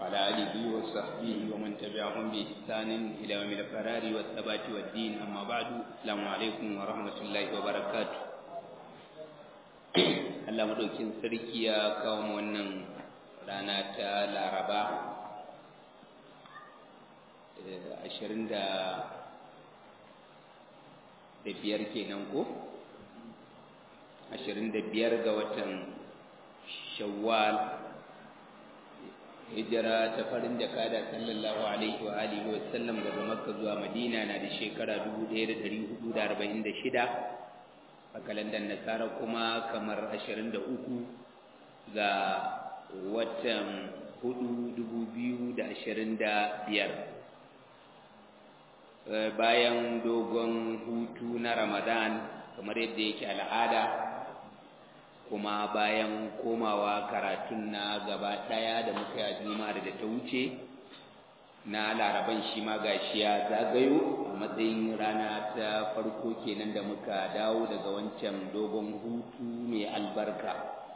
وعلى آله وصحبه ومن تبعهم بإحسان إلى يوم القرار والثبات والدين أما بعد السلام عليكم ورحمة الله وبركاته Allah madaukin sarki ya kawo mu wannan rana ta Laraba ashirin da biyar kenan ko ashirin da biyar ga watan Shawwal hijira ta farin da kada sallallahu alaihi wa alihi wa sallam daga Makka zuwa Madina na da shekara 1446 a kalandar nasara kuma kamar 23 ga watan 4,2025 bayan dogon hutu na ramadan kamar yadda yake al'ada kuma bayan komawa karatun na gaba ɗaya da muka yi juma'ar da ta wuce na laraban shi ma gashi ya zagayo a matsayin rana ta farko kenan da muka dawo daga wancan dogon hutu mai albarka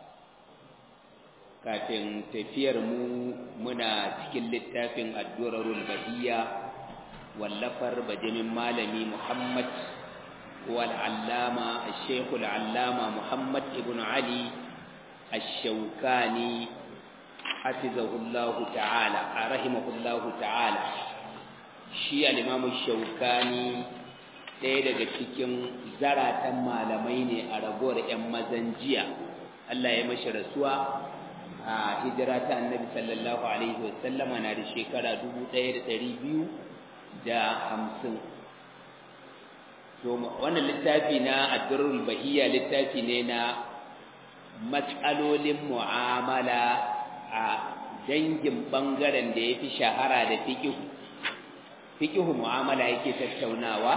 kafin tafiyar mu muna cikin littafin addu'arul bahiyya wallafar bajimin malami muhammad والعلامة الشيخ العلامة محمد ابن علي الشوكاني حفظه الله تعالى رحمه الله تعالى shi al-imamu shaukani ɗaya daga cikin zaratan malamai ne a ragowar 'yan mazan jiya Allah ya mashi rasuwa a hijira ta annabi sallallahu alaihi wasallama na da shekara dubu ɗaya da ɗari biyu da hamsin to wannan littafi na addurrul bahiyya littafi ne na matsalolin mu'amala a dangin bangaren da ya fi shahara da fiƙihu fiƙihu mu'amala yake tattaunawa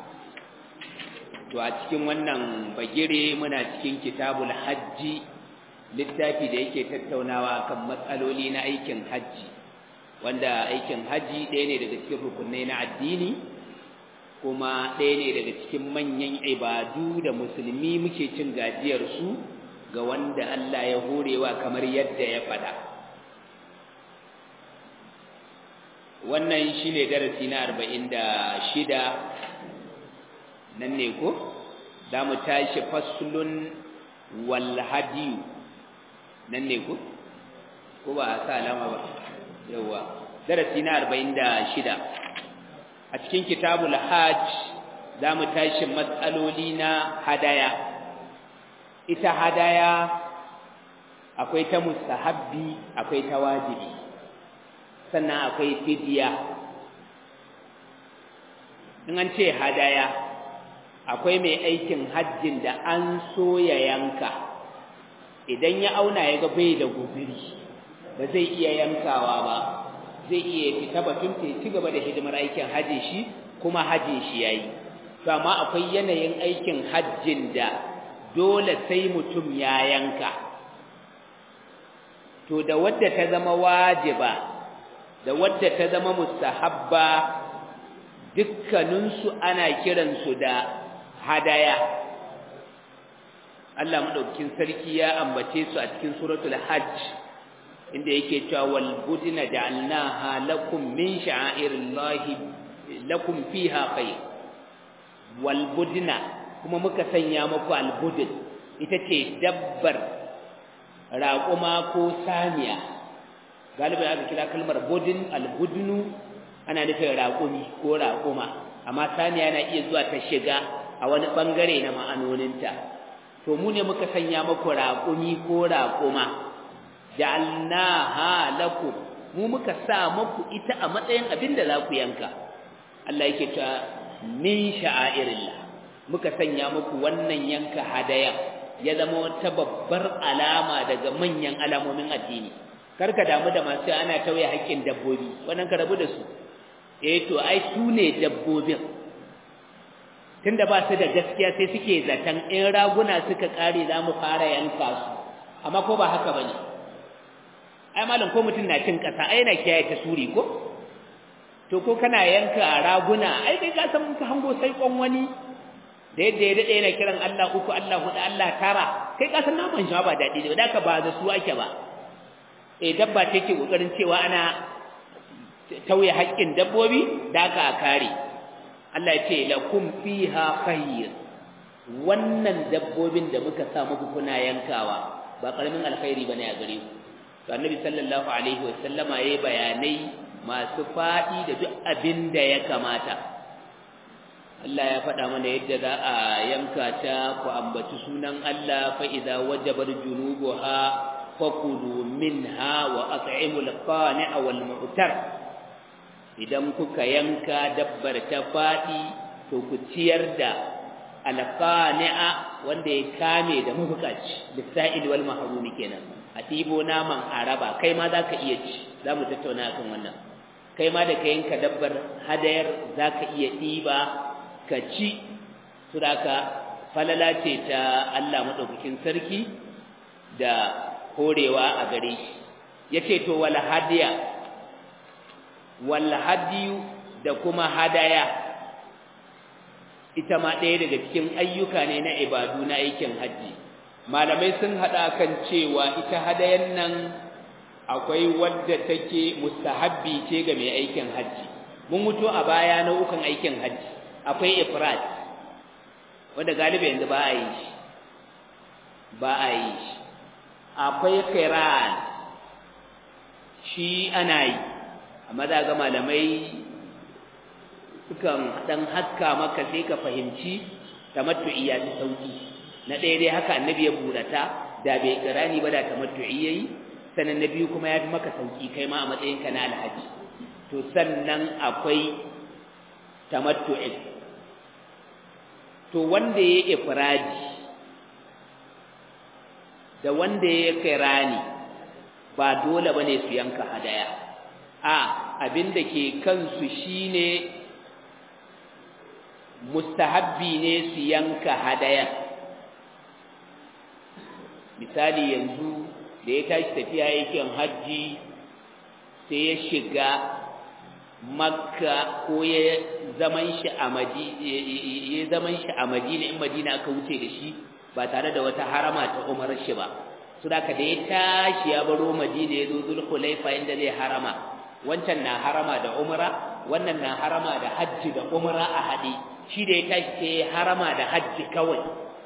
to a cikin wannan bagire muna cikin kitabul hajji littafi da yake tattaunawa kan matsaloli na aikin hajji wanda aikin hajji ɗaya ne daga cikin rukunai na addini kuma ɗaya ne daga cikin manyan ibadu da musulmi muke cin gajiyarsu ga wanda Allah ya horewa kamar yadda ya faɗa wannan shi ne darasi na arba'in da shida nan ne ko za mu tashi faslun walhadiyu nan ne ko ko ba a sa alama ba yauwa darasi na arba'in da shida a cikin kitabul hajj za mu tashi matsaloli na hadaya ita hadaya akwai ta mustahabbi akwai ta wajibi sannan akwai fidiya in an ce hadaya akwai mai aikin hajjin da an so ya yanka idan ya auna ya ga bai da guziri ba zai iya yankawa ba zai iya fita batun ta ci gaba da hidimar aikin hajji shi kuma hajjin shi yayi to amma akwai yanayin aikin hajjin da dole sai mutum ya yanka to da wadda ta zama wajiba da wadda ta zama mustahabba dukkaninsu ana kiransu da hadaya Allah madaukakin sarki ya ambace su a cikin suratul hajj inda yake cewa wal budna ja'alnaha lakum min sha'airillahi lakum fiha khair wal budna kuma muka sanya muku al budn ita ce dabbar raƙuma ko saniya galibi aka kira kalmar budin al budnu ana nufin raƙumi ko raƙuma amma saniya na iya zuwa ta shiga a wani bangare na ma'anoninta to mu ne muka sanya muku raƙumi ko raƙuma ja'alnaha lakum mu muka sa muku ita a matsayin abin da za ku yanka Allah yake ta min sha'airillah muka sanya muku wannan yanka hadaya ya zama wata babbar alama daga manyan alamomin addini karka damu da masu ana tauye haƙƙin dabbobi wannan ka rabu da su eh to ai su ne dabbobin tunda ba su da gaskiya sai suke zaton in raguna suka kare za mu fara yanka su amma ko ba haka bane ai malam ko mutum na cin kasa ai yana kiyaye ta suri ko to ko kana yanka raguna ai dai ka san ka hango sai kon wani da yadda ya dade yana kiran Allah uku Allah hudu Allah tara kai ka san naman shi ba dadi da ka ba da su ake ba eh dabba ce ke kokarin cewa ana tauye haƙƙin dabbobi da aka kare Allah ya ce lakum fiha khayr wannan dabbobin da muka sa muku kuna yankawa ba karamin alkhairi bane a gare ku to annabi sallallahu alaihi wasallama yayi bayanai masu fadi da duk abin da ya kamata Allah ya faɗa mana yadda za a yanka ta ku ambaci sunan Allah fa idza wajabar junubuha fakulu minha wa at'imul qani'a wal mu'tar idan kuka yanka dabbar ta fadi to ku ciyar da alqani'a wanda ya kame da mabukaci lisa'il wal mahrumi kenan a ɗibo naman araba kai ma zaka iya ci zamu tattauna akan wannan kai ma da ka yanka dabbar hadayar zaka iya ɗiba ka ci suraka falala ce ta Allah madaukakin sarki da horewa a gare shi yace to wal hadiya wal hadiyu da kuma hadaya ita ma ɗaya daga cikin ayyuka ne na ibadu na aikin haji malamai sun hada kan cewa ita hadayan nan akwai wadda take mustahabbi ce ga mai aikin haji mun mutu a baya nau'ukan aikin haji akwai ifrad wanda galibi yanzu ba a yi shi ba a yi shi akwai qiran shi ana yi amma za ga malamai sukan dan haska maka sai ka fahimci tamattu'i ya fi sauki na ɗaya dai haka annabi ya burata da bai kirani ba da tamattu'i yayi sannan na biyu kuma ya fi maka sauki kai ma a matsayin ka na alhaji to sannan akwai tamattu'i to wanda ya ifradi da wanda ya kirani ba dole bane su yanka hadaya a abinda ke kansu shine mustahabbi ne su yanka hadaya misali yanzu da ya tashi tafiya yakin hajji sai ya shiga makka ko ya zaman shi a ya zaman shi a madina in madina aka wuce da shi ba tare da wata harama ta umar shi ba su da da ya tashi ya baro madina ya zo zulhulaifa inda zai harama wancan na harama da umra wannan na harama da hajji da umra a haɗe shi da ya tashi sai harama da hajji kawai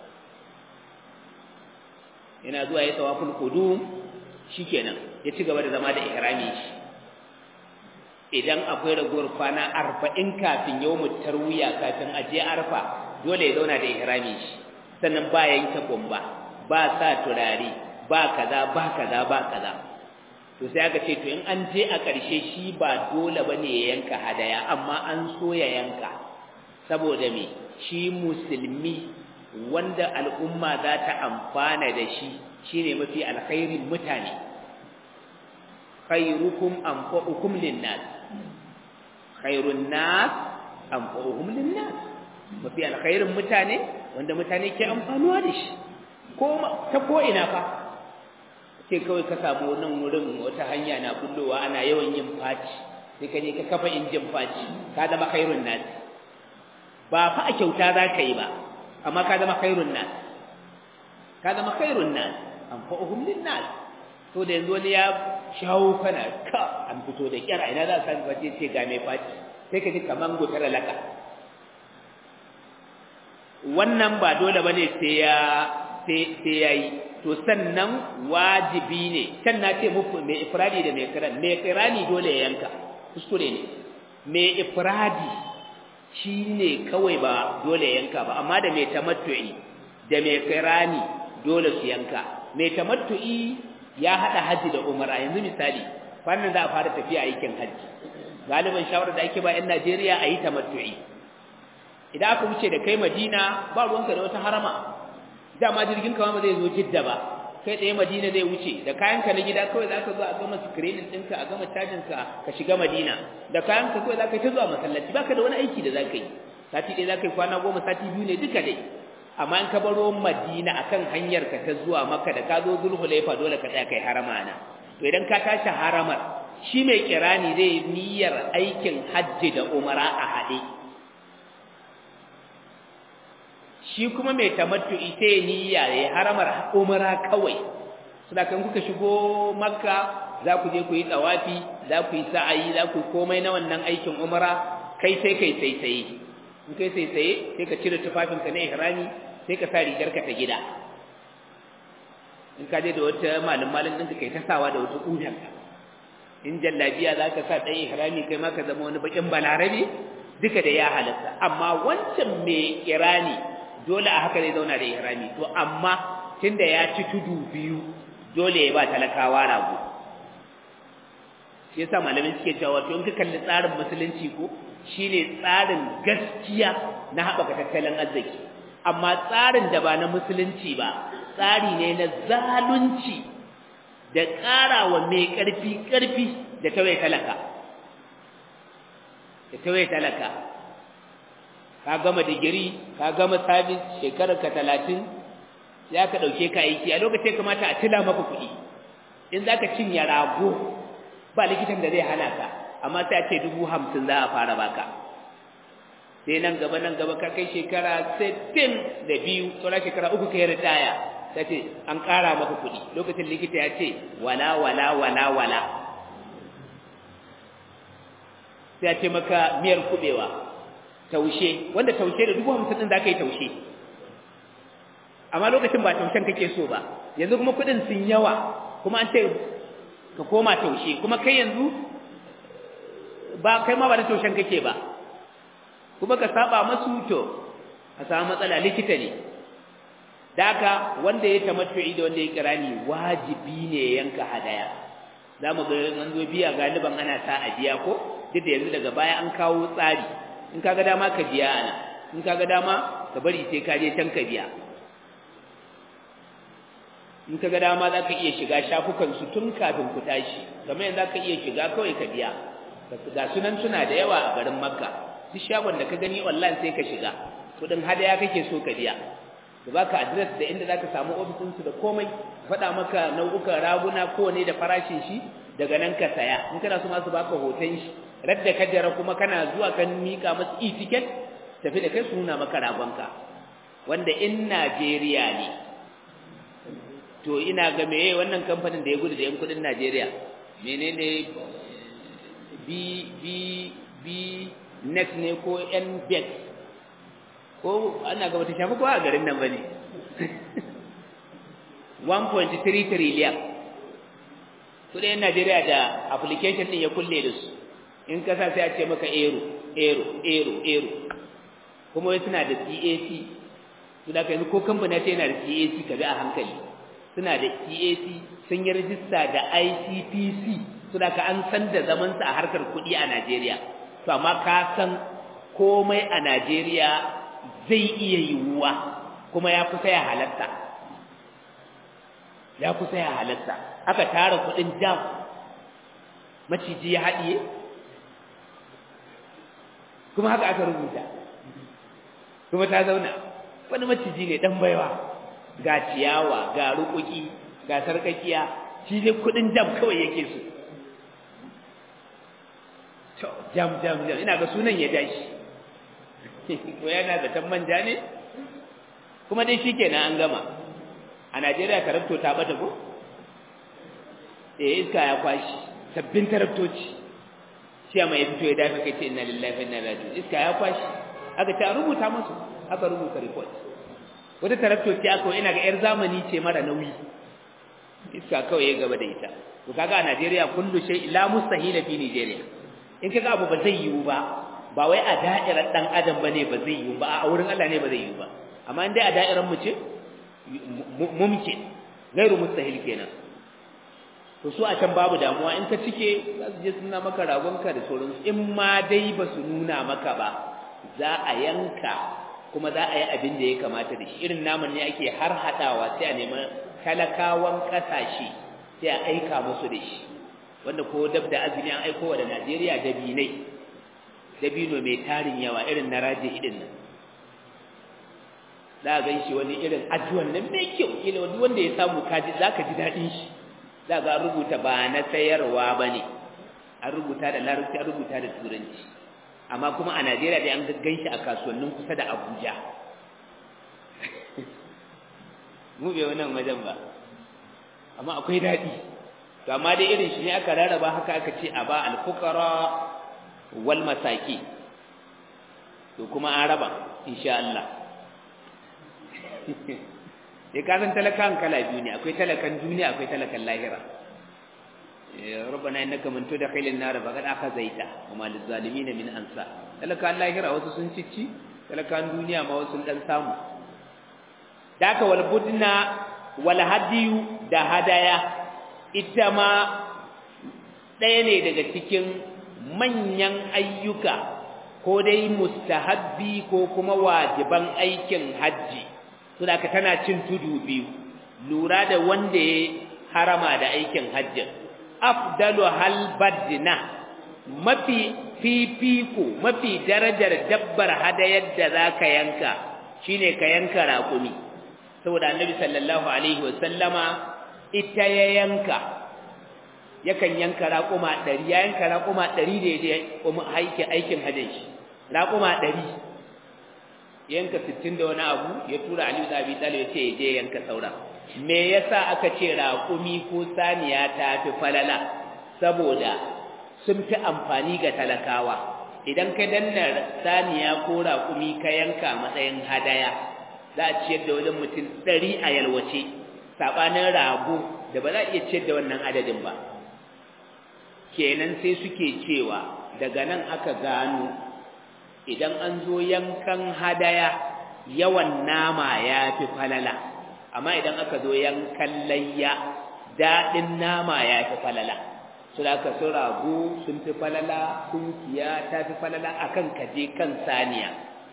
yana zuwa ya tawaful qudum shikenan ya ci gaba da zama da ihrami shi idan akwai ragowar kwana arba'in kafin yawmut tarwiya kafin aje arfa dole ya zauna da ihrami shi sannan ba yanke gumba ba sa turare ba kaza ba kaza ba kaza to sai aka ce to in an je a ƙarshe shi ba dole bane ya yanka hadaya amma an so ya yanka saboda me shi musulmi wanda al'umma za ta amfana da shi shine mafi alkhairin mutane khairukum anfa'ukum linnas khairun nas anfa'uhum linnas mafi alkhairin mutane wanda mutane ke amfanuwa da shi ko ta ko ina fa sai kawai ka samu wannan wurin wata hanya na bullowa ana yawan yin faci sai ka je ka kafa injin faci ka zama khairun nas ba fa a kyauta za ka yi ba amma ka zama khairun nas ka zama khairun nas anfa'uhum linnas to da yanzu wani ya shawo kana ka an fito da kira ina za ka san face ce ga mai faci sai ka ji kaman gutar laka wannan ba dole bane sai ya sai sai yayi to sannan wajibi ne can na ce muku mai ifradi da mai kiran mai kirani dole ya yanka kuskure ne mai ifradi shine kawai ba dole ya yanka ba amma da mai tamattu'i da mai kirani dole su yanka mai tamattu'i ya hada haji da umara yanzu misali wannan za a fara tafiya aikin haji galiban shawarar da ake ba yan Najeriya a yi tamattu'i idan aka wuce da kai Madina ba ruwanka da wata harama dama jirgin kama ba zai zo Jidda ba kai tsaye Madina zai wuce da kayanka na gida kawai zaka zo a gama screening ɗinka a gama cajin ka ka shiga Madina da kayanka kawai zaka ta zuwa masallaci baka da wani aiki da zaka yi sati ɗaya zaka yi kwana goma sati biyu ne duka dai amma in ka baro Madina akan hanyar ka ta zuwa Makka da ka zo Zulhulaifa dole ka tsaya kai harama na to idan ka tashi haramar shi mai kirani zai niyyar aikin hajji da umara a haɗe shi kuma mai tamattu'i sai niyya ya haramar umara kawai saboda kan kuka shigo makka za ku je ku yi tsawafi za ku yi sa'ayi za ku komai na wannan aikin umara kai sai kai sai sai in kai sai sai sai ka cire tufafinka na ihrami sai ka sa rigarka ta gida in ka je da wata malin malin ɗinka kai ta sawa da wata ƙudanka in jallabiya za ka sa ɗaya ihrami kai ma ka zama wani baƙin balarabe duka da ya halatta amma wancan mai irani dole a haka zai zauna da ihrami to amma tunda ya ci tudu biyu dole ya ba talakawa rago shi yasa malamin suke cewa to in ka kalli tsarin musulunci ko shine tsarin gaskiya na haɓaka tattalin arziki amma tsarin da ba na musulunci ba tsari ne na zalunci da ƙarawa mai ƙarfi ƙarfi da tawaye talaka da tawaye talaka ka gama digiri ka gama sabis shekarar ka talatin ya ka ɗauke ka aiki a lokacin kamata a tila maka kuɗi in za ka cinye rago ba likitan da zai hana ka amma sai a ce dubu hamsin za a fara baka sai nan gaba nan gaba ka kai shekara sittin da biyu sauran shekara uku ka yi ritaya ta ce an ƙara maka kuɗi lokacin likita ya ce wala wala wala wala sai a ce maka miyar kuɓewa taushe wanda taushe da dubu hamsin ɗin za ka yi taushe amma lokacin ba taushen kake so ba yanzu kuma kuɗin sun yawa kuma an ce ka koma taushe kuma kai yanzu ba kai ma ba da taushen kake ba kuma ka saba masu to a samu matsala likita ne daga wanda ya tamattu'i da wanda ya kirani wajibi ne yanka hadaya za mu ga an zo biya galiban ana sa a biya ko duk da yanzu daga baya an kawo tsari in kaga dama ka biya ana in kaga dama ka bari sai ka je can ka biya in kaga dama za ka iya shiga shafukan su tun kafin ku tashi kamar yanzu za ka iya shiga kawai ka biya ga sunan suna da yawa a garin makka duk shagon da ka gani online sai ka shiga kudin hadaya kake so ka biya da baka address da inda zaka samu ofisin su da komai faɗa maka nau'ukan raguna kowane da farashin shi daga nan ka saya in kana so ma su baka hoton shi radda ka jira kuma kana zuwa kan mika masu e-ticket tafi da kai su nuna maka ragonka wanda in Najeriya ne to ina ga meye wannan kamfanin da ya gudu da yan kudin Najeriya menene B B B next ne ko NBET ko ana ga wata shafi ko a garin nan bane 1.3 trillion kudin Najeriya da application din ya kulle da su in kasa sai a ce maka ero ero ero ero kuma wai suna da CAC su da kai ko kamfani ta yana da CAC ka bi a hankali suna da CAC sun yi rajista da ICPC su da ka an san da zaman a harkar kuɗi a Najeriya to amma ka san komai a Najeriya zai iya yiwuwa kuma ya kusa ya halatta ya kusa ya halatta aka tara kudin jam maciji ya haɗiye kuma haka aka rubuta kuma ta zauna wani maciji ne dan baiwa ga ciyawa ga rukuki ga sarkakiya shi ne kudin jam kawai yake so to jam jam jam ina ga sunan ya dashi ko yana da tan manja ne kuma dai shikenan an gama a Najeriya tarabto ta bata ko eh iska ya kwashi sabbin tarabtoci shi mai fito ya dafa kai ce inna lillahi wa inna ilaihi raji'un iska ya kwashi aka ta rubuta musu aka rubuta report wata tarabtoci aka ina ga yar zamani ce mara nauyi iska kawai ya gaba da ita to kaga a Najeriya kullu shay la mustahila fi Nigeria in kaga abu ba zai yiwu ba ba wai a da'irar dan adam bane ba zai yiwu ba a wurin Allah ne ba zai yiwu ba amma in dai a da'irar mu ce mumkin gairu mustahil kenan to su a can babu damuwa in ka cike za su je suna maka ragonka da sauransu in ma dai ba su nuna maka ba za a yanka kuma za a yi abin da ya kamata da shi irin naman ne ake har haɗawa sai a neman talakawan ƙasashe sai a aika musu da shi wanda ko dab da azumi an aiko wa da Najeriya dabinai dabino mai tarin yawa irin na raje idin nan za a gan shi wani irin ajuwan nan mai kyau kila wani wanda ya samu kaji za ka ji daɗin shi za ga an rubuta ba na sayarwa ba ne an rubuta da larabci an rubuta da turanci amma kuma a najeriya dai an gan shi a kasuwannin kusa da abuja mu bai wannan wajen ba amma akwai daɗi to amma dai irin shi ne aka rarraba haka aka ce a ba al-fuqara wal masaki to kuma an raba insha Allah ya kasan talakan kala biyu ne akwai talakan duniya akwai talakan lahira rabbana innaka man tudkhilin nar faqad akhazaita wa ma lizalimin min ansa talakan lahira wasu sun cici talakan duniya ma wasu dan samu daka wal budna wal hadiyu da hadaya ita ma ɗaya ne daga cikin manyan ayyuka ko dai mustahabbi ko kuma wajiban aikin hajji saboda tana cin tudu biyu lura da wanda ya harama da aikin hajji afdalu hal badna mafi fifiko mafi darajar dabbar hadayar da zaka yanka shine ka yanka raƙumi saboda annabi sallallahu alaihi wasallama ita ya yanka yakan yanka raƙuma ɗari ya yanka raƙuma ɗari da ya je aikin hajjin shi raƙuma ɗari yanka sittin da wani abu ya tura aliyu da abi talib ya ce ya je yanka saura me yasa aka ce raƙumi ko saniya ta fi falala saboda sun fi amfani ga talakawa idan ka danna saniya ko raƙumi ka yanka matsayin hadaya za a ciyar da wajen mutum ɗari a yalwace saɓanin rago da ba za a iya ciyar da wannan adadin ba kenan sai suke cewa daga nan aka gano idan an zo yankan hadaya yawan nama ya fi falala amma idan aka zo yankan layya daɗin nama ya fi falala su da aka sun rago sun fi falala kunkiya ta fi falala akan kaje kan saniya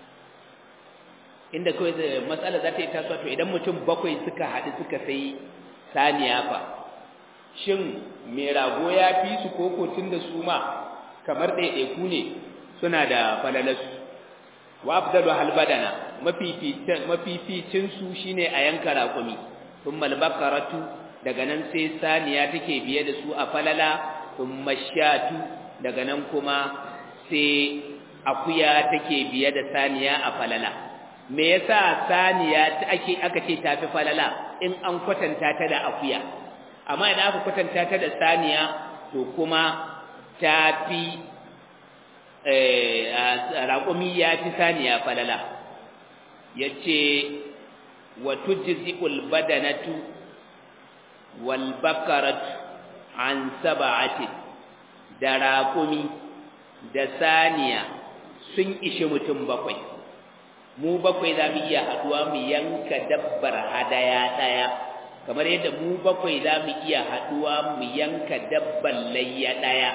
inda kawai da matsala za ta yi tasowa to idan mutum bakwai suka haɗu suka sai saniya fa shin mai rago ya fi su koko tun da su ma kamar ɗaiɗaiku ne suna da falalarsu wa afdalu halbadana mafificin su shine a yanka raƙumi thumma albakaratu daga nan sai saniya take biye da su a falala thumma shatu daga nan kuma sai akuya take biye da saniya a falala me yasa saniya ake aka ce tafi falala in an kwatanta ta da akuya amma idan aka kwatanta ta da saniya to kuma tafi raƙumi ya fi saniya falala ya ce wa tujzi'ul badanatu wal bakaratu an saba'ati da raƙumi da saniya sun ishi mutum bakwai mu bakwai za mu iya haɗuwa mu yanka dabbar hadaya ɗaya kamar yadda mu bakwai za mu iya haɗuwa mu yanka dabbar layya ɗaya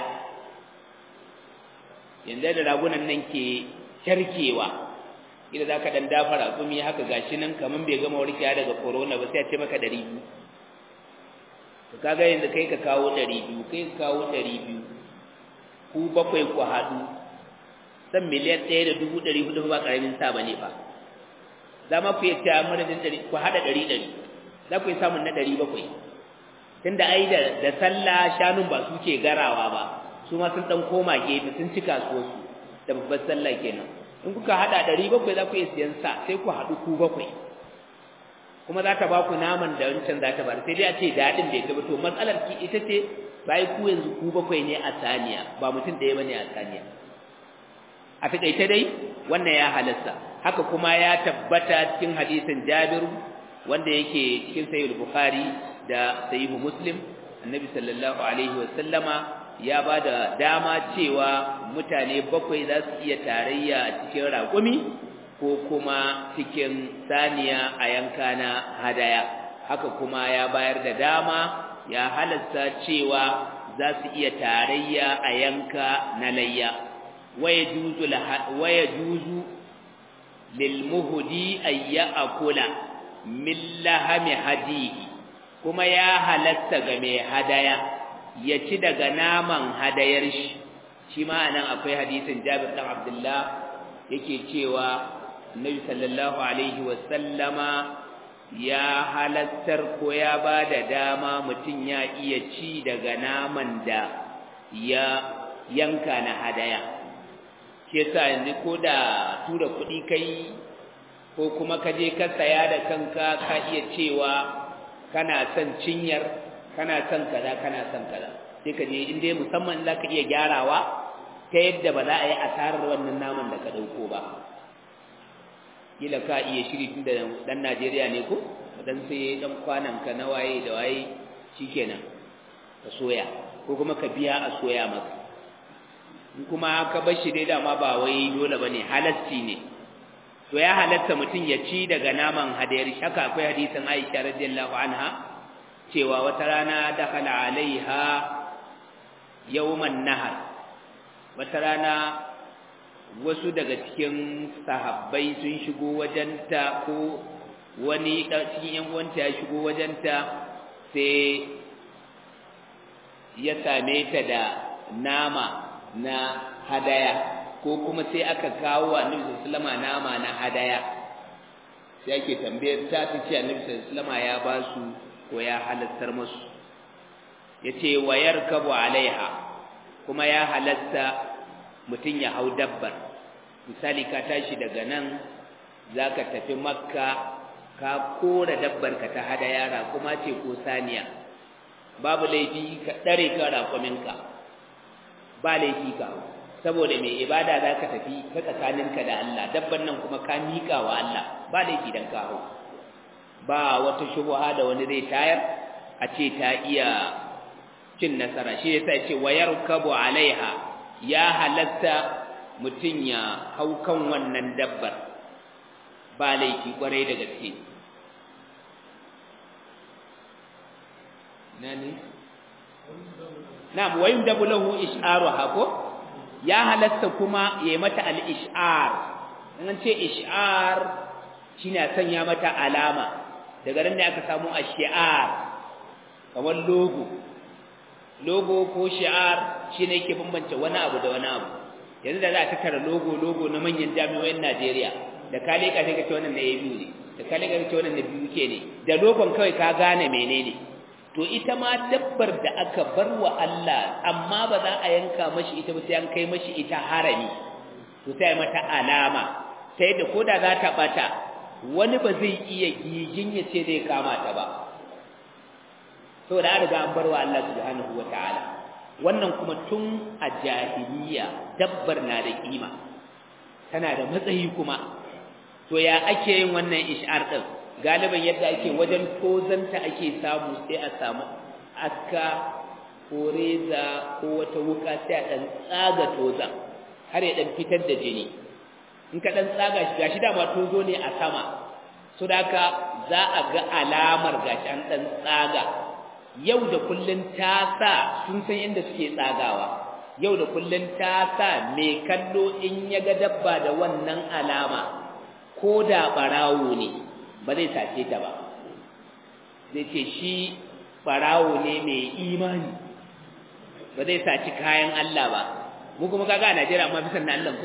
yanzu da ragunan nan ke kyarkewa idan za ka ɗan dafa raƙumi haka gashi nan kamar bai gama warkewa daga corona ba sai a ce maka ɗari biyu to kaga yanzu kai ka kawo ɗari biyu kai ka kawo ɗari biyu ku bakwai ku haɗu san miliyan ɗaya da dubu ɗari hudu ba ƙaramin sa ba ne ba za ma ku iya cewa madadin ɗari ku haɗa ɗari ɗari za ku yi samun na ɗari bakwai tunda ai da sallah shanun ba su ke garawa ba su ma sun dan koma gefe sun ci kasuwarsu da babbar sallah kenan in kuka hada ɗari bakwai za ku iya siyan sa sai ku haɗu ku bakwai kuma za ta ba ku naman da wancan za ta ba sai dai a ce daɗin bai gaba to matsalar ki ita ce bai ku yanzu ku bakwai ne a saniya ba mutum ɗaya ba ne a saniya a taƙaice dai wannan ya halasta haka kuma ya tabbata cikin hadisin jabiru wanda yake cikin sahih bukhari da sahih muslim annabi sallallahu alaihi wa sallama ya ba da dama cewa mutane bakwai za su iya tarayya a cikin raƙumi ko kuma cikin saniya a yanka na hadaya haka kuma ya bayar da dama ya halasta cewa za su iya tarayya a yanka na layya waya juzu lilmuhudi ayya akula min lahami hadihi kuma ya halatta ga mai hadaya ya ci daga naman hadayar shi shi ma anan akwai hadisin Jabir dan Abdullah yake cewa Annabi sallallahu alaihi wa sallama ya halattar ko ya bada dama mutum ya iya ci daga naman da ya yanka na hadaya shi yasa yanzu ko da tura kuɗi kai ko kuma ka je ka saya da kanka ka iya cewa kana son cinyar kana son kaza kana son kaza sai ka je in dai musamman za ka iya gyarawa ta yadda ba za a yi asarar wannan naman da ka ɗauko ba kila ka iya shiri tun da ɗan najeriya ne ko dan sai ɗan kwanan ka na waye da waye shikenan ka soya ko kuma ka biya a soya maka in kuma ka bar shi dai dama ba wai dole ba ne halasci ne to ya halatta mutum ya ci daga naman hadayar shaka akwai hadisin aisha radiyallahu anha cewa wata rana dakhala alaiha yawman nahar wata rana wasu daga cikin sahabbai sun shigo wajenta ko wani cikin yan uwanta ya shigo wajenta sai ya same ta da nama na hadaya ko kuma sai aka kawo annabi sallallahu alaihi nama na hadaya sai ake tambayar ta ta ce annabi sallallahu alaihi ya ba su ko ya halattar musu yace wayar kabu alaiha kuma ya halatta mutum ya hau dabbar misali ka tashi daga nan zaka tafi makka ka kora dabbar ka ta hada yara kuma ce ko saniya babu laifi ka dare ka raƙuminka ba laifi ka saboda mai ibada za ka tafi ta tsakaninka da Allah dabban nan kuma ka miƙa wa Allah ba laifi dan ka hau ba wata shubuha da wani zai tayar a ce ta iya cin nasara shi yasa ce wayar kabu alaiha ya halatta mutum ya hau kan wannan dabbar ba laifi kwarai da gaske nani na'am wayum dabu lahu ish'aruha ko ya halatta kuma yayi mata al-ish'ar an ce ish'ar shine sanya mata alama daga nan ne aka samu ash-shi'ar kamar logo logo ko shi'ar shine yake bambance wani abu da wani abu yanzu da za a tattara logo logo na manyan jami'o'in Najeriya da ka leka sai ka ce wannan na ABU ne da ka leka ka ce wannan na BUK ne da logon kawai ka gane menene to ita ma dabbar da aka bar wa Allah amma ba za a yanka mashi ita ba sai an kai mashi ita harami to sai mata alama sai da koda za ta bata wani ba zai iya gigin ya ce zai kama ta ba saboda an riga an bar wa Allah subhanahu wataala wannan kuma tun a jahiliya dabbar na da kima tana da matsayi kuma to ya ake yin wannan ish'ar din galiban yadda ake wajen tozanta ake samu sai a samu aska ko reza ko wata wuka sai a ɗan tsaga toza har ya ɗan fitar da jini in ka ɗan tsaga shi gashi dama tozo ne a sama so da haka za a ga alamar gashi an ɗan tsaga yau da kullun ta sa sun san inda suke tsagawa yau da kullun ta sa mai kallo in ya ga dabba da wannan alama ko da ɓarawo ne ba zai sace ta ba zai ce shi barawo ne mai imani ba zai saci kayan Allah ba mu kuma kaga a Najeriya amma bisan na Allah ko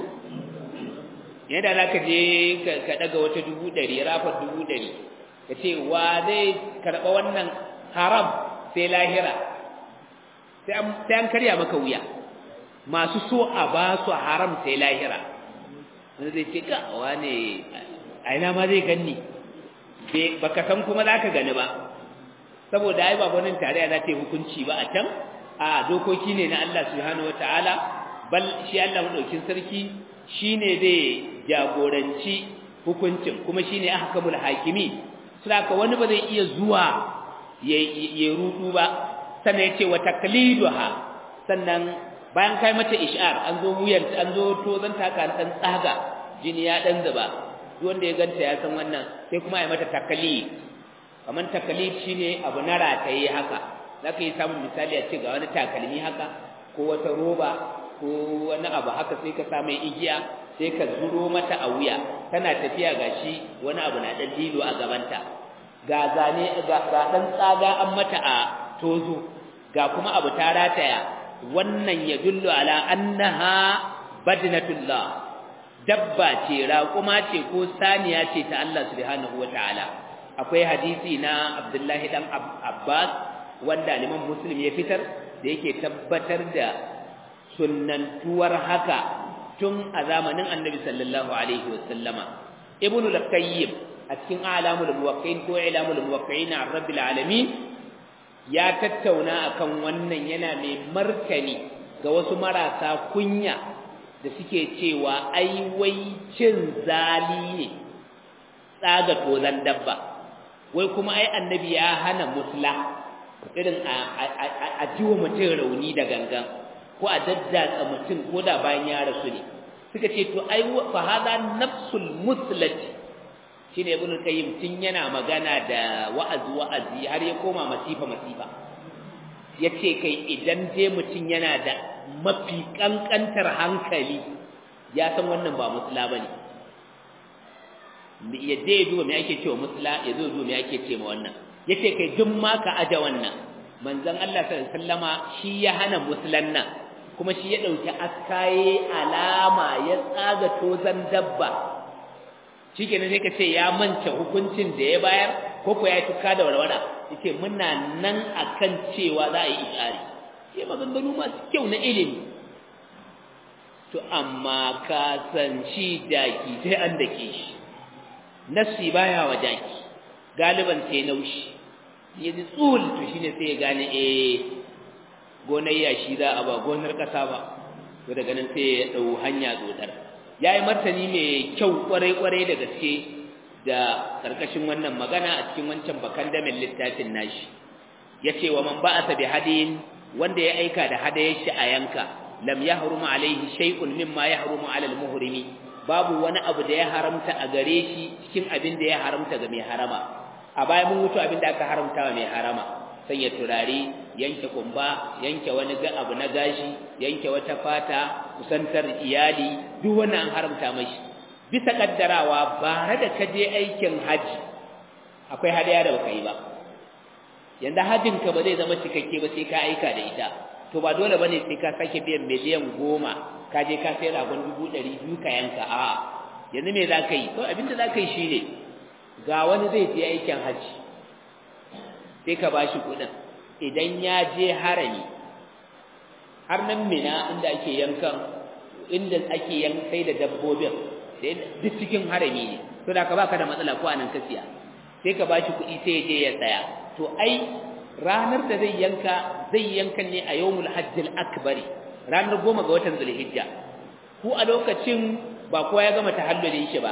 yadda za ka je ka daga wata dubu ɗari rafar dubu ɗari ka ce wa zai karɓa wannan haram sai lahira sai an karya maka wuya masu so a ba su haram sai lahira wanda zai ce ga wane a ina ma zai ganni baka san kuma zaka gani ba saboda ai ba wannan tarayya za ta yi hukunci ba a can a dokoki ne na Allah subhanahu wataala bal shi Allah madaukin sarki shine zai jagoranci hukuncin kuma shine ahkamul hakimi saboda wani ba zai iya zuwa ya rudu ba sannan yace wa takliduha sannan bayan kai mata ish'ar an zo wuyan an zo to zan taka dan tsaga jini ya dan zuba duk wanda ya ganta ya san wannan sai kuma ya mata takalid kaman takalid shine abu na rataye haka zaka yi samun misali a ce ga wani takalmi haka ko wata roba ko wani abu haka sai ka sa mai igiya sai ka zuro mata a wuya tana tafiya gashi wani abu na dan dilo a gabanta ga zane ga dan tsaga an mata a tozo ga kuma abu ta rataya wannan ya dullu ala annaha badnatullah dabba ce raƙuma ce ko saniya ce ta Allah subhanahu wataala akwai hadisi na Abdullahi dan Abbas wanda liman Muslim ya fitar da yake tabbatar da sunnantuwar haka tun a zamanin Annabi sallallahu alaihi wasallama Ibn al-Qayyim a cikin Alamul Muwaqqi'in ko Ilamul Muwaqqi'in an Rabbil Alamin ya tattauna akan wannan yana mai martani ga wasu marasa kunya da suke cewa ai wai cin zali ne tsaga tozan dabba wai kuma ai annabi ya hana musla irin a jiwa mutum rauni da gangan ko a daddatsa mutum ko da bayan ya rasu ne suka ce to ai fa hada nafsul muslati shine ibn qayyim tun yana magana da wa'azi wa'azi har ya koma masifa masifa yace kai idan je mutum yana da mafi kankantar hankali ya san wannan ba musla bane ya je duba me ake cewa musla ya zo duba me ake cewa wannan yace kai duk ma ka aja wannan manzon Allah sallallahu alaihi wasallama shi ya hana muslan nan kuma shi ya dauki askaye alama ya tsaga tozan dabba shikenan sai ka ce ya manta hukuncin da ya bayar ko ko ya tuka da warwara yace muna nan akan cewa za a yi ishari sai maganganu masu kyau na ilimi to amma ka san shi daki sai an dake shi nafsi baya wa daki galiban sai naushi ya ji tsul to shine sai ya gane eh gonar yashi za a ba gonar kasa ba to daga nan sai ya dau hanya dodar yayi martani mai kyau kwarai kwarai da gaske da karkashin wannan magana a cikin wancan bakan da min littafin nashi yace wa man ba'atha bi hadin wanda ya aika da hadayar shi a yanka lam yahrum alaihi shay'un mimma yahrumu ala al-muhrimi babu wani abu da ya haramta a gare shi cikin abin da ya haramta ga mai harama a baya mun mutu abin da aka haramta wa mai harama sanya turare yanke kumba yanke wani abu na gashi yanke wata fata kusantar iyali duk wannan an haramta mashi bisa kaddarawa ba da ka je aikin haji akwai hadaya da baka yi ba yanda hajin ka ba zai zama cikakke ba sai ka aika da ita to ba dole bane sai ka sake biyan miliyan goma ka je ka sai ragon dubu ɗari biyu ka yanka a yanzu me za ka yi to abinda za ka yi shine ga wani zai je aikin haji sai ka bashi kuɗin idan ya je harami har nan mina inda ake yankan inda ake yankai da dabbobin sai duk cikin harami ne to da ka baka da matsala ko anan ka siya sai ka bashi kuɗi sai ya je ya tsaya to ai ranar da zai yanka zai yanka ne a yawmul hajjil akbari ranar goma ga watan zulhijja ku a lokacin ba kowa ya gama tahallulin shi ba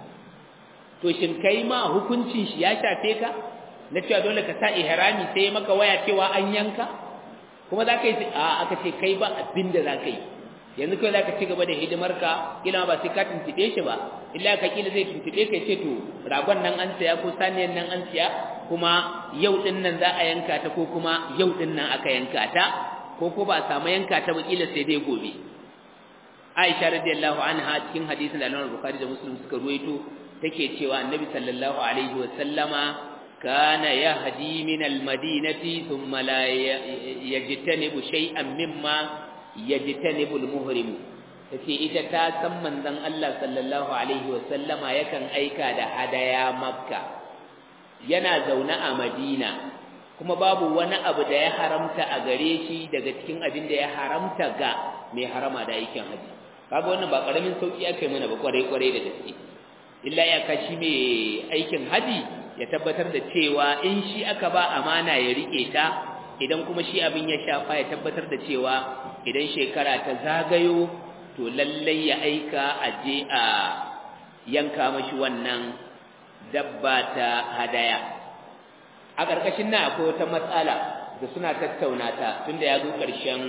to shin kai ma hukuncin shi ya shafe ka na cewa dole ka sa ihrami sai maka waya cewa an yanka kuma za ka yi a aka ce kai ba abin da za ka yi yanzu kai za ka ci gaba da hidimarka kila ba sai ka tuntuɓe shi ba illa ka kila zai tuntuɓe ka ce to ragon nan an siya ko saniyan nan an siya kuma yau din nan za a yanka ta ko kuma yau din nan aka yanka ta ko ko ba a samu yanka ta ba kila sai dai gobe Aisha radiyallahu anha cikin hadisin da Imam Bukhari da Muslim suka ruwaito take cewa Annabi sallallahu alaihi wa sallama kana yahdi min al-madinati thumma la yajtanibu shay'an mimma yajtanibu al-muhrim tace ita ta san manzon Allah sallallahu alaihi wa sallama yakan aika da hadaya Makka yana zaune a Madina kuma babu wani abu da ya haramta a gare shi daga cikin abin da ya haramta ga mai harama da aikin haji kaga wannan ba karamin sauki aka yi mana ba kwarai kwarai da gaske illa ya kashi mai aikin haji ya tabbatar da cewa in shi aka ba amana ya rike ta idan kuma shi abin ya shafa ya tabbatar da cewa idan shekara ta zagayo to lallai ya aika a je a yanka mashi wannan dabba ta hadaya a ƙarƙashin nan akwai wata matsala da suna tattauna ta tunda ya zo ƙarshen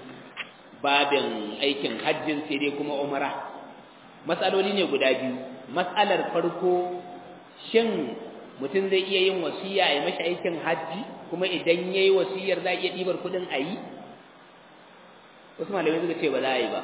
babin aikin hajjin sai dai kuma umara matsaloli ne guda biyu matsalar farko shin mutum zai iya yin wasiya ya mashi aikin hajji kuma idan ya yi wasiyar za a iya ɗibar kuɗin a yi wasu malamai suka ce ba za a yi ba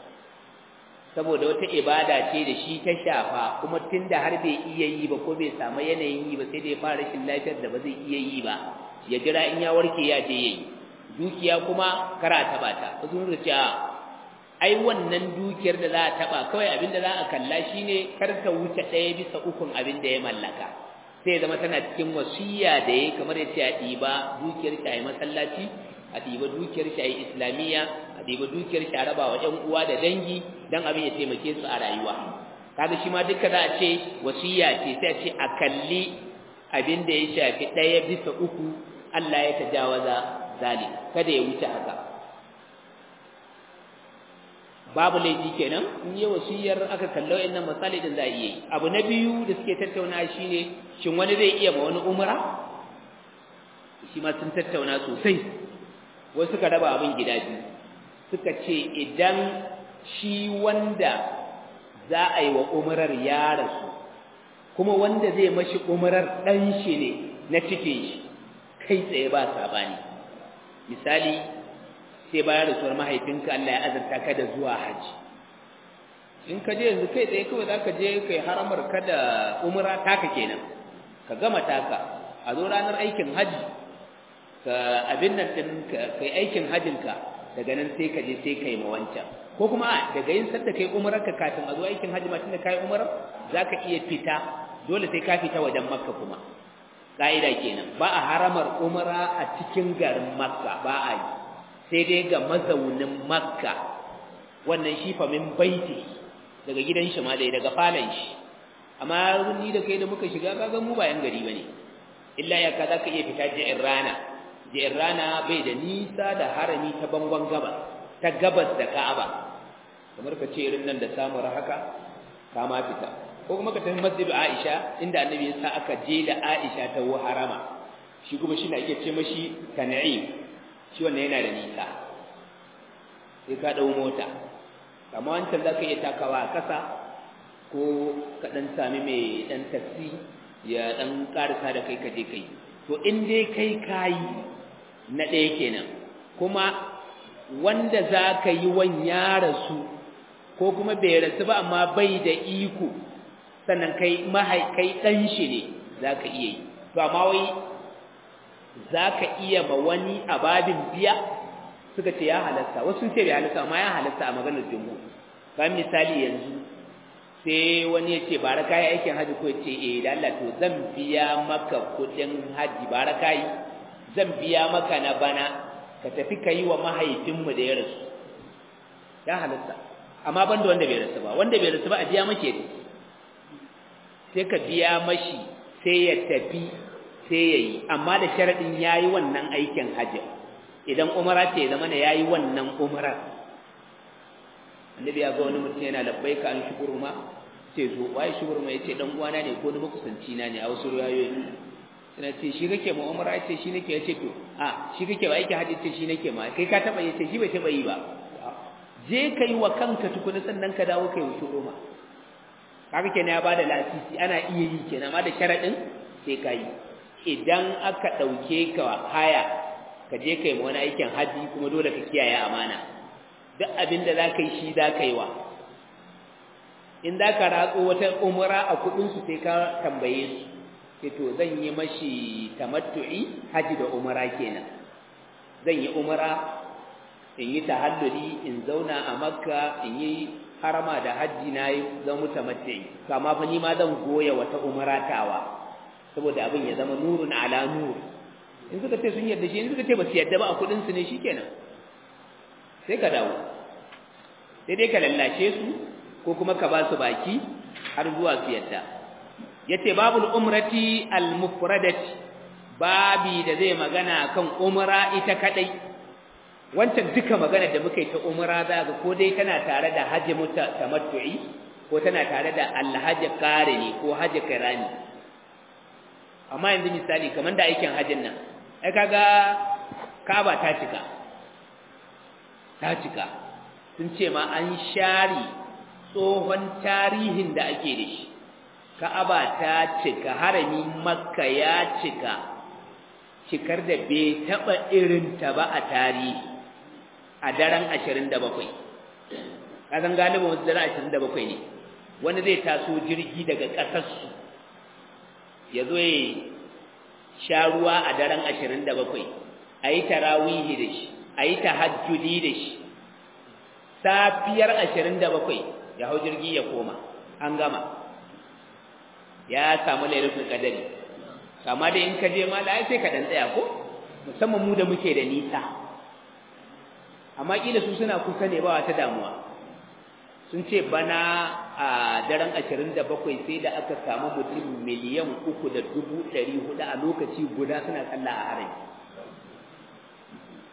saboda wata ibada ce da shi ta shafa kuma tun da har bai iya yi ba ko bai samu yanayin yi ba sai da ya fara rashin lafiyar da ba zai iya yi ba ya jira in ya warke ya je ya yi dukiya kuma kara taɓa ta wasu suka ce ai wannan dukiyar da za a taɓa kawai abin da za a kalla shine kar ta wuce ɗaya bisa ukun abin da ya mallaka sai zama tana cikin wasiya da ya kamar ya ce a ɗiba dukiyar shi a yi masallaci a ɗiba dukiyar shi a yi islamiyya a ɗiba dukiyar shi a raba wa ‘yan uwa da dangi don abin ya taimake su a rayuwa kaga shi ma duka za a ce wasiya ce sai a ce a kalli abin da ya shafi ɗaya bisa uku Allah ya tajawaza zalik kada ya wuce haka babu laifi kenan in yi wasiyar aka kallo innan misali din za a iya yi abu na biyu da suke tattauna shine shin wani zai iya ma wani umra shi ma sun tattauna sosai wasu suka raba abin gida biyu suka ce idan shi wanda za a yi wa umrar ya rasu kuma wanda zai mashi umrar ɗan shi ne na cikin shi kai tsaye ba sabani misali sai bayan rasuwar mahaifinka Allah ya azarta ka da zuwa haji in ka je yanzu kai tsaye kawai za ka je kai haramar ka da umra taka kenan ka gama taka a zo ranar aikin haji ka abin nan din kai aikin hajinka daga nan sai ka je sai kai ma wancan ko kuma daga yin sadda kai umrar ka kafin a zo aikin haji ma tunda kai umrar zaka iya fita dole sai ka fita wajen makka kuma ka'ida kenan ba a haramar umra a cikin garin makka ba a yi sai dai ga mazaunin makka wannan shi fa min baiti daga gidan shi ma dai daga falon shi amma ni da kai da muka shiga kaga mu ba yan gari bane illa ya ka zaka iya fita ji'in rana ji'in rana bai da nisa da harami ta bangon gabas ta gabas da Ka'aba kamar ka ce irin nan da samun haka ka ma fita ko kuma ka tafi masjid Aisha inda annabi ya sa aka je da Aisha ta harama shi kuma shi na iya ce mashi tan'im shi wannan yana da nisa sai ka dau mota amma wancan zaka iya takawa a kasa ko ka dan sami mai dan taxi ya dan karasa da kai ka je kai to in dai kai kai na ɗaya kenan kuma wanda za ka yi wan ya rasu ko kuma bai rasu ba amma bai da iko sannan kai mahaikai ɗan shi ne za ka iya yi to amma wai za ka iya ma wani ababin biya suka ce ya halatta wasu sun ce bai halatta amma ya halatta a maganar jumhur kan misali yanzu sai wani ya ce bara kayi aikin haji ko ya ce eh da Allah to zan biya maka kuɗin haji bara kayi zan biya maka na bana ka tafi ka yi wa mahaifinmu da ya rasu ya halatta amma ban da wanda bai rasu ba wanda bai rasu ba a biya make ne sai ka biya mashi sai ya tafi sai ya yi amma da sharaɗin ya yi wannan aikin hajji idan umara ce ya zama ya yi wannan umara annabi ya ga wani mutum yana labbai ka an shukurma ce zo waye shukurma ya ce ɗan uwana ne ko ni makusanci na ne a wasu ruwayoyi suna ce shi kake ma umara ce shi nake ya ce to a shi kake ba aikin hajji ce shi nake ma kai ka taɓa ya ce shi bai taɓa yi ba je ka yi wa kanka tukuna sannan ka dawo ka yi wa shukurma kaga kenan ya bada lasisi ana iya yi kenan amma da sharadin sai ka yi idan aka dauke ka haya ka je kai wani aikin haji kuma dole ka kiyaye amana duk abin da zaka yi shi zaka yi wa in zaka ratso wata umra a kudin su sai ka tambaye su sai to zan yi mashi tamattu'i haji da umra kenan zan yi umra in yi tahalluli in zauna a makka in yi harama da hajji na yi zan mutu mace kama fa ni ma zan goya wata umaratawa saboda abin ya zama nurun ala nur in suka ce sun yarda shi in suka ce ba su yarda ba a kudin su ne shikenan sai ka dawo sai dai ka lallashe su ko kuma ka ba su baki har zuwa su yarda yace babul umrati al mufradati babi da zai magana kan umra ita kadai wancan duka magana da muka yi ta umra za ga ko dai tana tare da hajji muta tamattu'i ko tana tare da alhaji qarini ko hajji kirani amma yanzu misali kamar da aikin hajjin nan ai kaga Kaaba ta cika ta cika sun ce ma an share tsohon tarihin da ake da shi Ka'aba ta cika harami Makka ya cika cikar da bai taba irin ta ba a tarihi a daren ashirin da bakwai ƙasan galibin wasu daren ashirin da bakwai ne wani zai taso jirgi daga ƙasarsu ya zo ya sha ruwa a daren ashirin da bakwai a yi tarawihi da shi a yi tahajjudi da shi safiyar ashirin da bakwai ya hau jirgi ya koma an gama ya samu lairufin kadari kama da in ka je ma da sai ka dan tsaya ko musamman mu da muke da nisa amma kila su suna kusa ne ba wata damuwa sun ce bana a daren 27 sai da aka samu mutum miliyan uku da dubu ɗari hudu a lokaci guda suna sallah a harin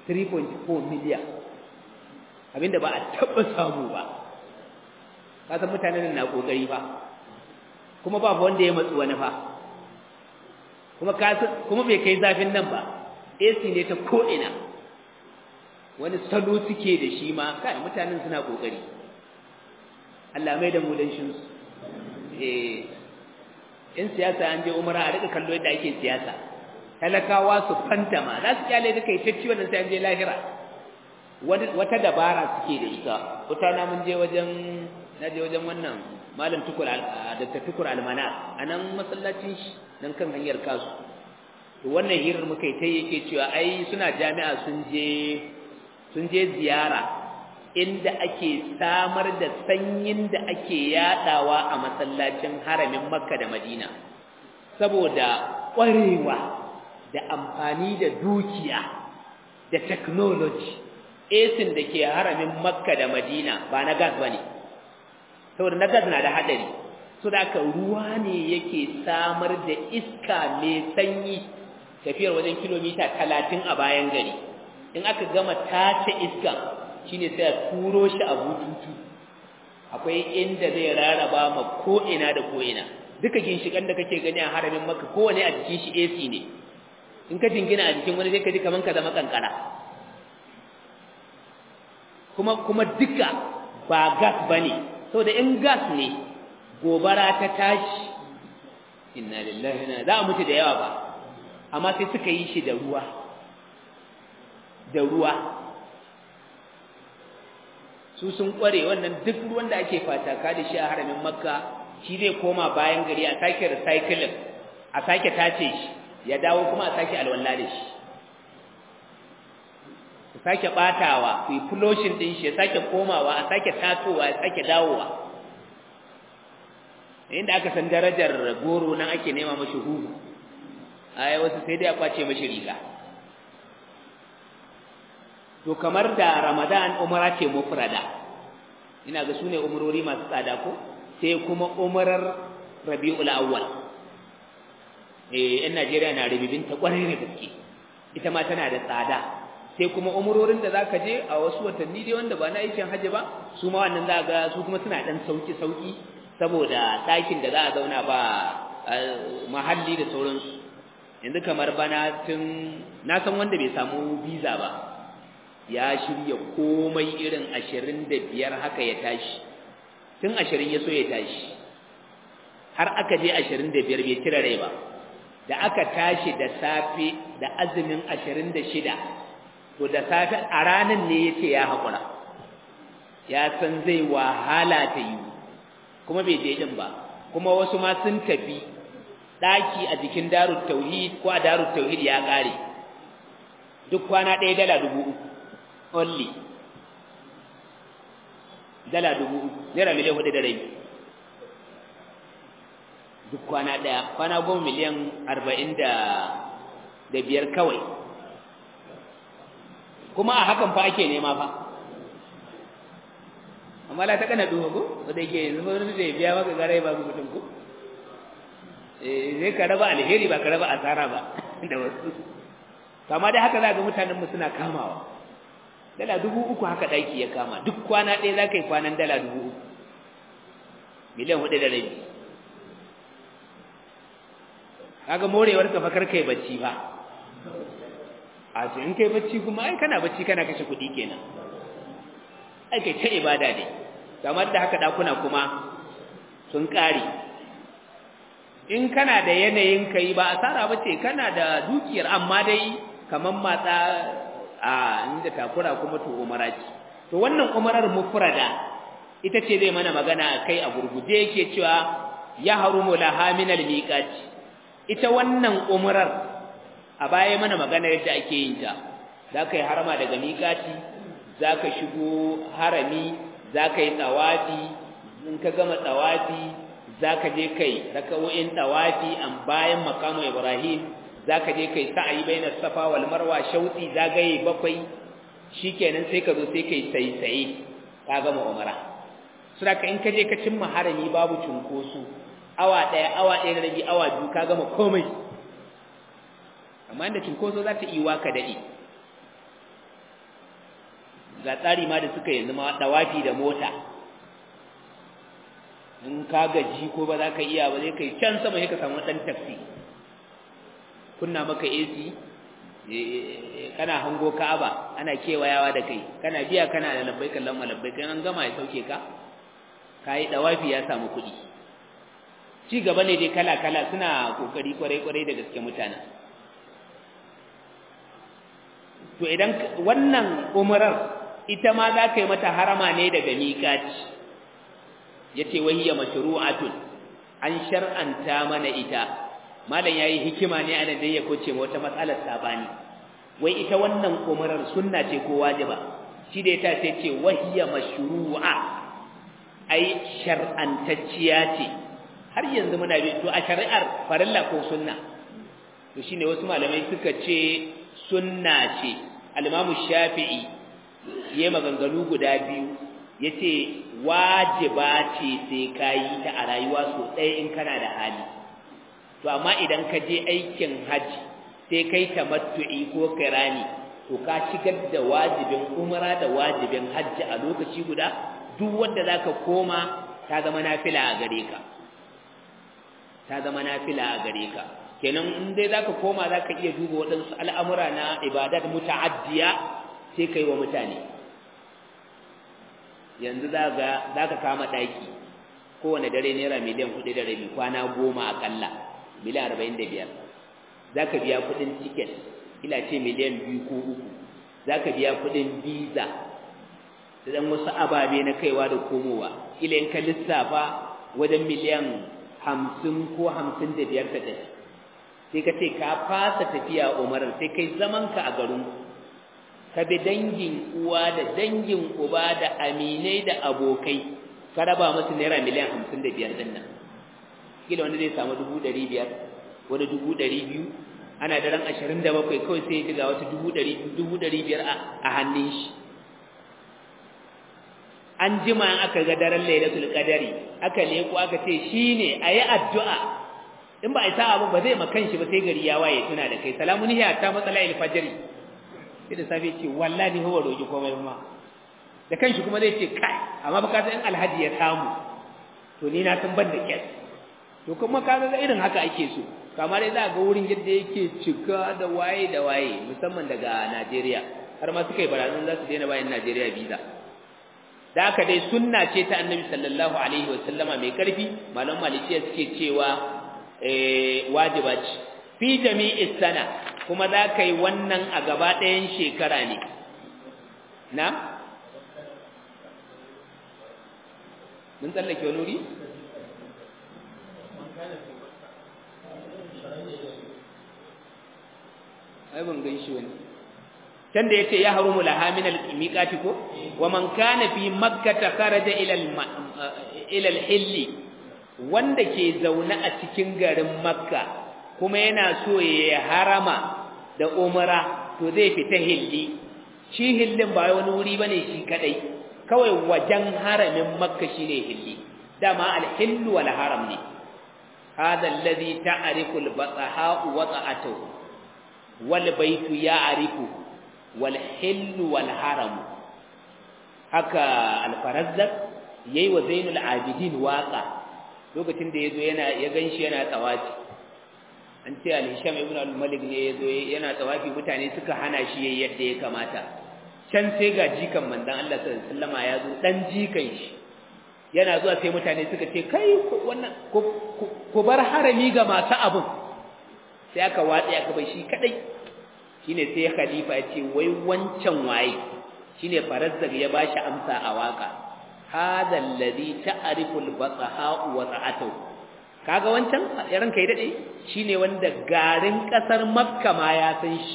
3.4 miliyan abinda ba a taɓa samu ba kasan mutanen na ƙoƙari fa kuma ba wanda ya matsu wani fa kuma kuma bai kai zafin nan ba AC ne ta ko'ina wani salo suke da shi ma kai mutanen suna ƙoƙari Allah mai da mu dan shi eh in siyasa an je umara a rika kallo yadda ake siyasa talakawa su fantama za su kyale duka ita ciwon nan sai an je lahira wata dabara suke da ita wata na mun je wajen na je wajen wannan malam tukur da tukur almana a nan masallacin shi nan kan hanyar kasu to wannan hirar muka yi ta yake cewa ai suna jami'a sun je sun je ziyara inda ake samar da sanyin da ake yadawa a masallacin haramin makka da madina saboda ƙwarewa da amfani da dukiya da technology esin da ke haramin makka da madina ba na gas ba ne saboda na gas na da haɗari so da aka ruwa ne yake samar da iska mai sanyi tafiyar wajen kilomita talatin a bayan gari in aka gama tace iska shine sai a turo shi a bututu akwai inda zai raraba ma ko'ina da ko'ina duka ginshikan da kake gani a haramin maka kowane a jikin shi AC ne in ka jingina a jikin wani zai ka ji kaman ka zama kankara kuma kuma duka ba gas bane saboda in gas ne gobara ta tashi inna lillahi na za a mutu da yawa ba amma sai suka yi shi da ruwa da ruwa su sun kware wannan duk ruwan da ake fataka da shi a haramin makka shi zai koma bayan gari a sake recycling a sake tace shi ya dawo kuma a sake alwala da shi ku sake batawa ku yi flushing din shi ya sake komawa a sake tatowa ya sake dawowa inda aka san darajar goro nan ake nema mashi hugu ai wasu sai dai a kwace mashi riga to kamar da ramadan umara ce mufrada ina ga sune umurori masu tsada ko sai kuma umarar rabiul awwal eh in Najeriya na rububin ta kwarai da gaske ita ma tana da tsada sai kuma umurorin da zaka je a wasu watanni dai wanda ba na aikin haji ba su ma wannan za ga su kuma suna dan sauki sauki saboda ɗakin da za a zauna ba mahalli da sauransu yanzu kamar bana tun na san wanda bai samu visa ba ya shirya komai irin ashirin da biyar haka ya tashi tun ashirin ya so ya tashi har aka je ashirin da biyar bai cire rai ba da aka tashi da safe da azumin ashirin da shida to da safe a ranar ne ya ce ya haƙura ya san zai wahala ta yi kuma bai je ɗin ba kuma wasu ma sun tafi ɗaki a jikin darut tauhid ko a darut tauhid ya ƙare duk kwana ɗaya dala dubu uku only dala dubu uku naira miliyan hudu da rai duk kwana ɗaya kwana goma miliyan arba'in da da biyar kawai kuma a hakan fa ake nema fa amma la ta kana duhu ko wanda yake yanzu wani da ya biya maka garai ba ku mutum ko eh zai ka raba alheri ba ka raba asara ba da wasu kama dai haka za ga mutanen mu suna kamawa dala dubu uku haka daki ya kama duk kwana ɗaya za ka yi kwanan dala dubu uku miliyan hudu da rabi kaga morewar ka fakar kai bacci ba a ce in kai bacci kuma ai kana bacci kana kashe kuɗi kenan ai kai ta ibada ne kamar da haka dakuna kuma sun ƙare in kana da yanayin kai ba asara bace kana da dukiyar amma dai kaman matsa a inda takura kuma to umara ce to wannan umarar mufrada ita ce zai mana magana kai a gurguje yake cewa ya harumu laha min almiqati ita wannan umarar a baya mana magana yadda ake yin ta zaka yi harama daga miqati zaka shigo harami zaka yi tawafi in ka gama tawafi zaka je kai raka'o'in tawafi an bayan makamu ibrahim zaka je kai sa'ayi baina safa wal marwa shauti zagaye bakwai shikenan sai ka zo sai kai saisaye ka gama umara saboda in ka je ka cimma harami babu cunkoso awa daya awa daya da rabi awa biyu ka gama komai amma inda cunkoso za ta iwa ka dade ga tsari ma da suka yanzu ma dawafi da mota in ka gaji ko ba za ka iya ba zai kai can sama sai ka samu dan taxi kunna maka AC kana hango Ka'aba ana kewayawa da kai kana biya kana da labbaik Allahumma labbaik an gama ya sauke ka kai dawafi ya samu kuɗi ci gaba ne dai kala kala suna kokari kwarai kwarai da gaske mutanen to idan wannan umrar ita ma za ka yi mata harama ne daga miƙaci yace wahiya mashru'atun an shar'anta mana ita malam yayi hikima ne anan dai ya koce wata matsalar sabani wai ita wannan umrar sunna ce ko wajiba shi da ita sai ce wahiya mashru'a ai shar'antacciya ce har yanzu muna bi to a shari'ar farilla ko sunna to shine wasu malamai suka ce sunna ce al-Imam Shafi'i yayi maganganu guda biyu yace wajiba ce sai kayi ta a rayuwa so ɗaya in kana da hali to amma idan ka je aikin haji sai kai tamattu'i ko kirani to ka shigar da wajibin umra da wajibin hajji a lokaci guda duk wanda zaka koma ta zama nafila a gare ka ta zama nafila a gare ka kenan in dai zaka koma zaka iya duba waɗansu al'amura na ibadat muta'addiya sai kai wa mutane yanzu zaka zaka kama daki kowane dare naira miliyan 4 da rabi kwana goma akalla miliyan 45 zaka biya kuɗin ticket ila ce miliyan 2 ko 3 zaka biya kuɗin visa da dan wasu ababe na kaiwa da komowa ila in ka lissafa wajen miliyan 50 ko 55 ta tafi sai ka ce ka fasa tafiya umar sai kai zamanka a garin ka bi dangin uwa da dangin uba da aminai da abokai ka raba musu naira miliyan hamsin da biyar din nan kila wanda zai samu dubu ɗari biyar wani dubu ɗari biyu ana daren ashirin da bakwai kawai sai ya ga wata dubu ɗari dubu ɗari biyar a hannun shi an jima in aka ga daren lailatul qadari aka leko aka ce shine ayi addu'a in ba a yi sa'a ba zai makan shi ba sai gari ya waye tuna da kai salamun hiya ta matsala alfajiri sai da safe ce wallahi huwa roki komai ma da kanshi kuma zai ce kai amma ba ka san alhaji ya samu to ni na san ban da kyas to kuma ka ga irin haka ake so kamar dai za ga wurin yadda yake cika da waye da waye musamman daga Najeriya har ma suka yi barazan za su daina bayan Najeriya visa da haka dai sunna ce ta Annabi sallallahu alaihi wa sallama mai karfi malam malikiya suke cewa wajiba ce fi jami'is sana kuma za ka yi wannan a gaba ɗayan shekara ne na? mun tsallake wani wuri? ai ban gan shi wani can da ya ce ya harumu lahamin al-miƙati ko wa man kana fi makkata kharaja ila al-hilli wanda ke zaune a cikin garin makka kuma yana so ya harama da umara to zai fita hilli shi hillin ba wani wuri bane shi kadai kawai wajen haramin makka shine hilli dama al-hillu wal haram ne hada alladhi ta'rifu al-bataha wa ta'atuhu wal baytu ya'rifu wal hillu wal haram haka al-farazzaq yayi wa zainul abidin waqa lokacin da yazo yana ya ganshi yana tsawaci an ce al-hisham ibn al-malik ne yazo yana tsawafi mutane suka hana shi yayin yadda ya kamata can sai ga jikan manzon Allah sallallahu alaihi wasallama yazo dan jikan shi yana zuwa sai mutane suka ce kai wannan ku bar harami ga masu abun sai aka watsi aka bai shi kadai shine sai khalifa ya ce wai wancan waye shine farazzaq ya bashi amsa a waka hadha alladhi ta'rifu al-bataha wa ta'atuhu kaga wancan yaran kai dade shine wanda garin kasar makka ma ya san shi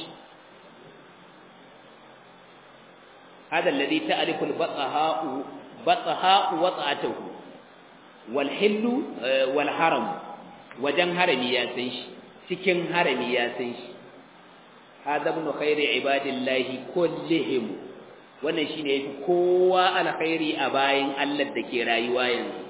hada alladhi ta'rifu al-bataha bataha wa ta'atuhu wal hillu wal haram wajen harami ya san shi cikin harami ya san shi hada ibn khairi ibadillahi kullihim wannan shine yafi kowa alkhairi a bayin Allah da ke rayuwa yanzu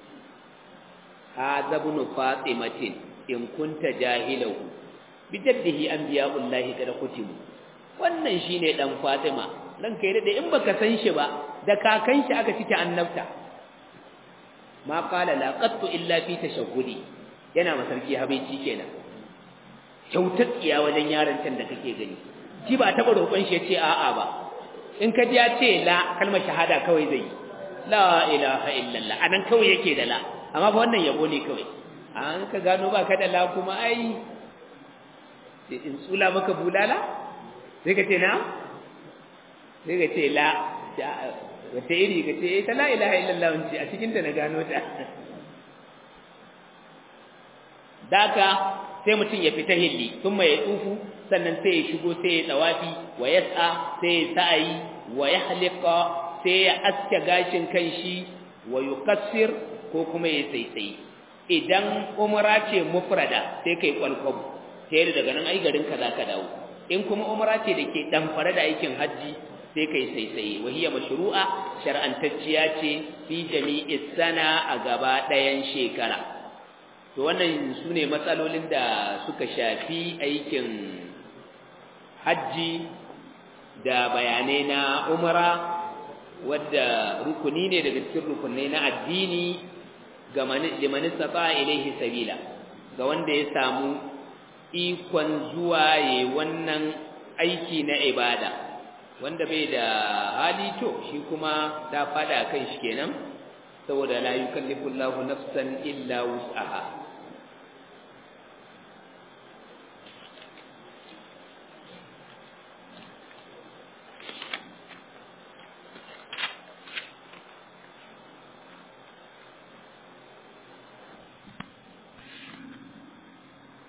hadha ibn fatimatin in kunta jahilahu bidaddihi anbiya'ullahi kada kutimu wannan shine dan fatima ranka ya dade in baka san shi ba da kakan shi aka cike annabta ma qala la qattu illa fi tashahhudi yana masarki habaici kenan kyautar tsiya wajen yaron can da kake gani shi ba taba roƙon shi yace a'a ba in ka ji ya ce la kalmar shahada kawai zai yi la ilaha illallah anan kawai yake da la amma fa wannan yabo ne kawai an ka gano ba ka da la kuma ai in tsula maka bulala sai ka ce na sai ka ce la wata iri ka ce ta la ilaha illallah wance a cikin ta na gano ta daka sai mutum ya fita hilli sun mai tsufu sannan sai ya shigo sai ya tsawafi wa yas'a sai ya sa'ayi wa yahliqa sai ya aske gashin kanshi wa yukassir ko kuma ya saisai idan umra ce mufrada sai kai kwalkwabu sai daga nan ai garin ka zaka dawo in kuma umra ce da ke damfare da aikin hajji sai kai saisai wa hiya mashru'a shar'antacciya ce fi jami'is sana a gaba ɗayan shekara to wannan sune matsalolin da suka shafi aikin hajji da bayanai na umra wadda rukuni ne daga cikin rukunai na addini ga liman istata ilaihi sabila ga wanda ya samu ikon zuwa yayi wannan aiki na ibada wanda bai da hali to shi kuma ta fada kan shi kenan saboda la yukallifu Allahu nafsan illa wus'aha